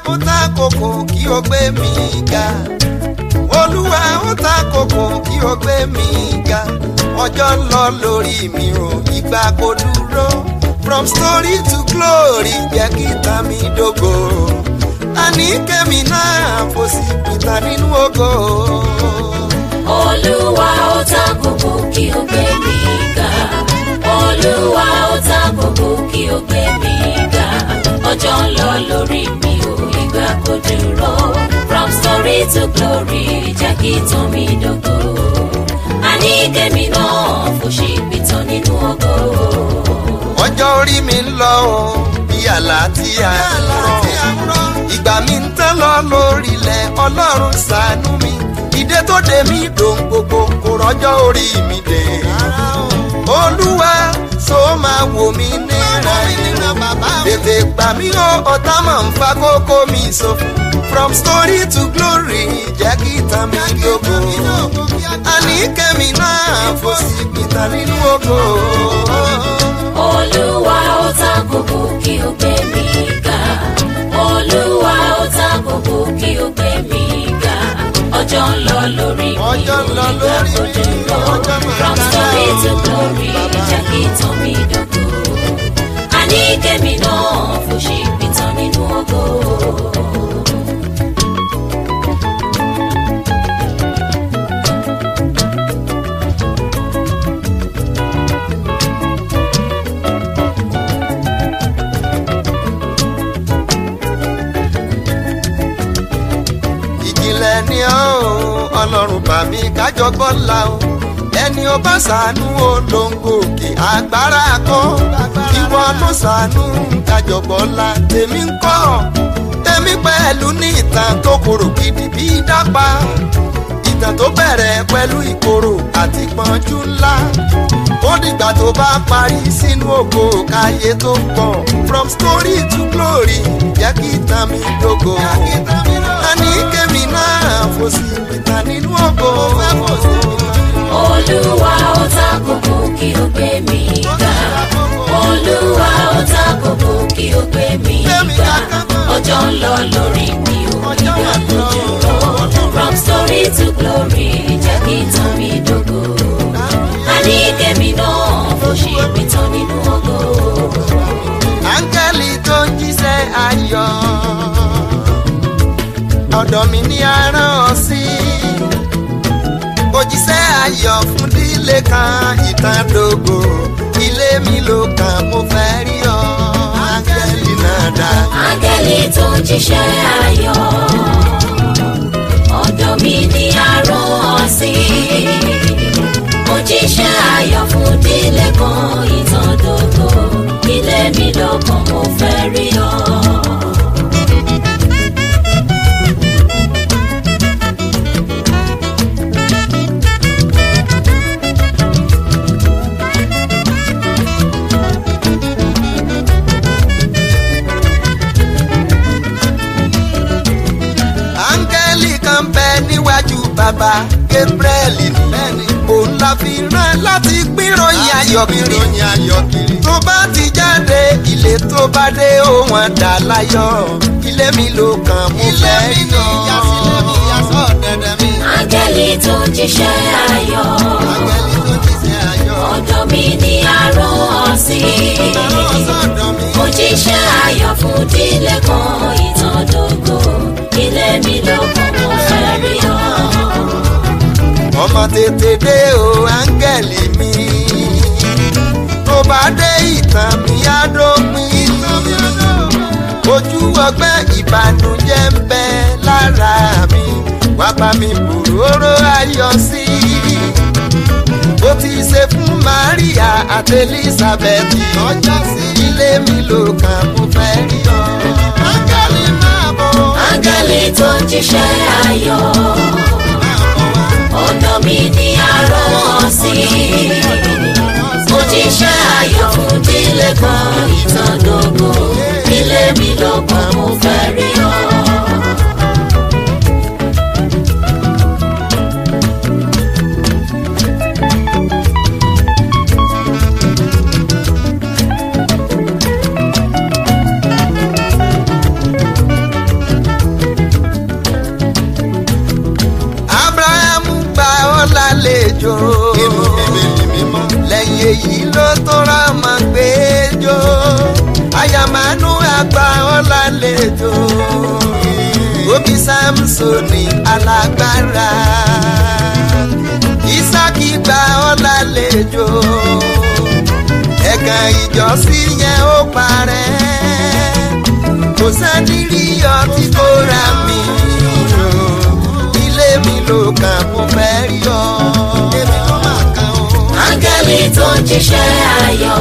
ó ta kòkò kí o gbé mi ga olúwa ó ta kòkò kí o gbé mi ga ọjọ́ ń lọ lórí mi ò ìgbà kò dúró from story to glory jẹ́ kí tàn mí dógò àní kẹ́mi náà fò sí pìtà nínú ògo. olúwa ó ta kókó kí o gbé mi ga olúwa ó ta kókó kí o gbé mi ga ọjọ́ ń lọ lórí mi ò ìgbà kò dúró from story to glory jẹ́ kí tán mi dógò àní kẹ́mi náà fò sí pìtàn nínú ògo. ọjọ́ orí mi ń lọ o bí àlá tí a ń rọ ìgbà mi ń tán lọ lórílẹ̀ ọlọ́run ṣàánú mi ìdè tó dé mi dòun gbogbo kò rọ́jọ́ orí mi dé olúwa so máa wò mí níran tètè gbà mí o ọ̀tá máa ń fa kókó mi sófo from story to glory jẹ́ kí tàn mí dógò àní kẹ́mi náà fò sí pìtà nínú ògo. olúwa ó ta kókó kí o gbé mi ga olúwa ó ta kókó kí o gbé mi ga ọjọ́ ń lọ lórí mi Ọjọ́ ń lọ ìgbà lórí kò mi, dúró ọjọ́ máa from dára story o. to glory jẹ́ kí tán mi dógò àní kẹ́mi náà fò ṣe ìpìtàn nínú ògo. ìjìnlẹ̀ ni ọ́ o ọlọ́run bà mí kájọ bọ́lá o ẹni ó bá ṣàánú o ló ń gòkè agbára kọ́ ìwọ ló ṣàánú kájọ bọ́lá tèmi ń kọ́ tèmi pẹ̀lú ní ìtàn tó korò gidi bí dápá ìtàn tó bẹ̀rẹ̀ pẹ̀lú ìkorò àti pọ́njú ńlá ó dìgbà tó bá parí sínú ògo káyé tó pọ̀ from story to glory jẹ́ kí tàn mí dógò àní kémi náà fò sí ìta nínú ògo. olúwa ó ta kókó kí o gbé mi ga olúwa ó ta kókó kí o gbé mi ga ọjọ́ ń lọ lórí mi ò ìgbà kò dúró from story to glory jẹ́ kí tán mi dógò àní kẹ́mi náà fò ṣe ìpìtàn nínú ògo. áńgẹ́lì tó ń jíṣẹ́ ayọ̀ ọ̀dọ̀ mi ní arán ọ sí òjíṣẹ́ ayọ̀ fún dílé kan ìtàdógò ilé mi ló kàn mo fẹ́ rí ọ áńgẹ́lì náà dá. áńgẹ́lì tó ń jíṣẹ́ ayọ̀ ọ̀dọ̀ mi ní arán ọ̀sìn mo jíṣẹ́ ayọ̀ fún dílé kan ìtàndógó ilé mi lọ́kàn mo fẹ́ rí ọ. áńgẹ́lì kan bẹ níwájú bàbá gabriel ní òun la fi rán láti pínròyìn ayọ̀ kiri tó bá ti jáde ilé tó bá dé ó wọn dà láyọ̀ ilé mi ló kàn mú fẹ́ yọ. áńgẹ́lì tó ń jíṣẹ́ ayọ̀ ọ̀dọ̀ mi ní arán ọ̀sìn mo jíṣẹ́ ayọ̀ fún dílé kan ìtàndógó ilé mi lọ́kàn mo fẹ́ rí ọ. ọmọ tètè dé o áńgẹ́lì mi tó bá dé ìtàn mi á dópin ojú ọgbẹ́ ìbànújẹ́ ń bẹ lára mi wá bá mi bòróró ayọ̀ sí bó ti ṣe fún maria àti elizabeth lọ́jọ́ sí ilé mi ló kàn mo fẹ́ rí ọ. áńgẹ́lì máa bọ̀ áńgẹ́lì tó ń jíṣẹ́ ayọ̀ ọ̀dọ̀ mi ní arán ọ̀sìn mo jíṣẹ́ ayọ̀ fún dílé kan ìtàndógó ilé mi lọ́kàn mo fẹ́ rí ọ. èyí ló tó ra mọ̀ gbẹ́jọ́ àyàmánú àgbà ọ̀làlejò òbí samsoni alágbára isaki gba ọ̀làlejò ẹ̀gàn ìjọsìn yẹn ó parẹ́ kò sẹ́ni rí ọtí kó ra mi o ilé mi ló kàn kó fẹ́ rí ọ èmi ló máa kàn ó. áńgẹ́lì tó ń jíṣẹ́ ayọ̀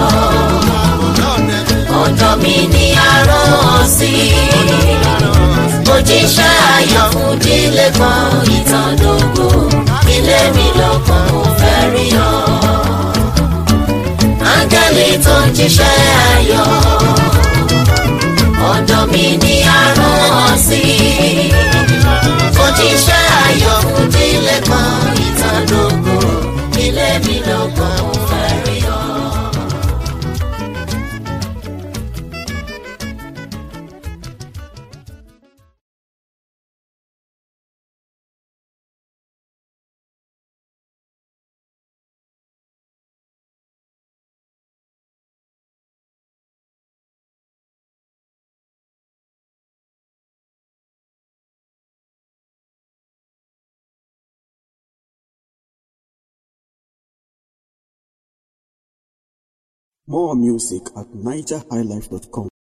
ọ̀dọ̀ mi ni arán ọ sí mo jíṣẹ́ ayọ̀ fún dílé kan ìtàndógó ilé mi lọ́kàn mo fẹ́ rí ọ. áńgẹ́lì tó ń jíṣẹ́ ayọ̀ ọ̀dọ̀ mi ni arán ọ sí mo jíṣẹ́ ayọ̀ fún dílé kan ìtàndógó ilé mi lọ́kàn mo fẹ́ rí ọ. More music at nigerhighlife.com.